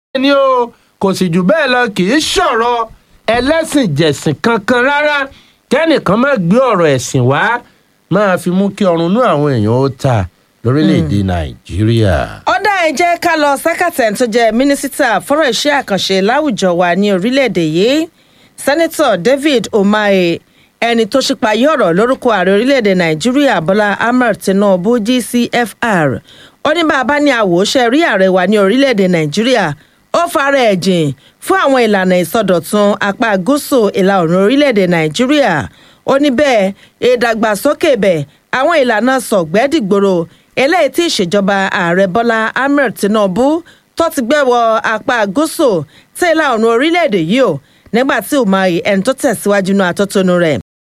ni o kò sì jù bẹ́ẹ̀ lọ kì í ṣọ̀rọ̀ ẹlẹ́sìn jẹ̀sìn kankan rárá kẹ́nìkan má gbé ọ̀rọ̀ ẹ̀sìn wá máa fi mú kí ọrùn inú àwọn èèyàn ó ta lórílẹ̀‐èdè nàìjíríà. ọ̀dà ẹ̀ jẹ́ ká lọ sẹ́kàtẹ̀ tó jẹ́ mínísítà fọ́rọ̀ iṣẹ́ àkànṣe láwùjọ wa ní orílẹ̀‐èdè yìí sẹ́nitọ̀ david umahi ẹni tó ṣípayé ọ̀rọ̀ lórúkọ ààrẹ orílẹ̀‐èdè nàìjíríà bọ́lá ahmed tinubu gcfr ó ní bàbá ní àwòṣe rí ààrẹ wa ní orílẹ̀‐èdè nàìjíríà ó fara ẹ̀ jìn fún àwọn ìlànà ìsọdọ̀tun apá gúúsù ìlà oòrùn orílẹ̀‐èdè nàìjíríà ó ní bẹ́ẹ̀ ìdàgbàsókè bẹ̀ àwọn ìlànà sọ̀gbẹ́dìgbòrò eléyìí tí ìṣèjọba ààrẹ bọ́lá ahmed tinubu tó ti gbẹ́wọ̀ apá gúúsù tí ìlà oòrùn orílẹ̀‐èdè yìí ó nígbà tí umahi ẹni tó tẹ̀síwájú náà àtótónu rẹ̀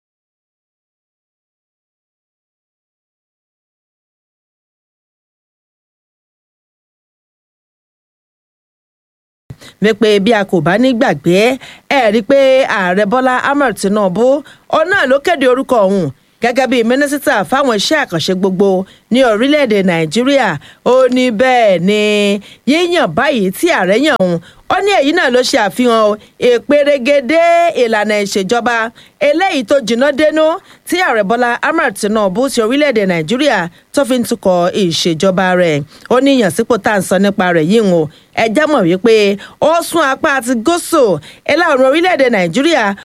wípé bí a kò bá ní gbàgbé ẹ rí i pé ààrẹ bọ́lá ahmed tinubu òun náà ló kéde orúkọ òun gẹ́gẹ́ bí mínísítà fáwọn iṣẹ́ àkànṣe gbogbo ní orílẹ̀-èdè nàìjíríà ó ní bẹ́ẹ̀ ni yíyàn báyìí tí ààrẹ yàn òun ó ní èyí náà ló ṣe àfihàn ìpèrègede ìlànà ìṣèjọba eléyìí tó jìnnà dénú tí ààrẹ bọ́lá ahmed tinubu ti orílẹ̀-èdè nàìjíríà tó fi ń tukọ̀ ìṣèjọba rẹ̀ ó ní ìyànsípò tá à ń sọ nípa rẹ̀ yìí ń o ẹ jẹ́ mọ̀ wípé ó sún apá àti gúúsù ìlà oòrùn orílẹ̀-èdè nàìjíríà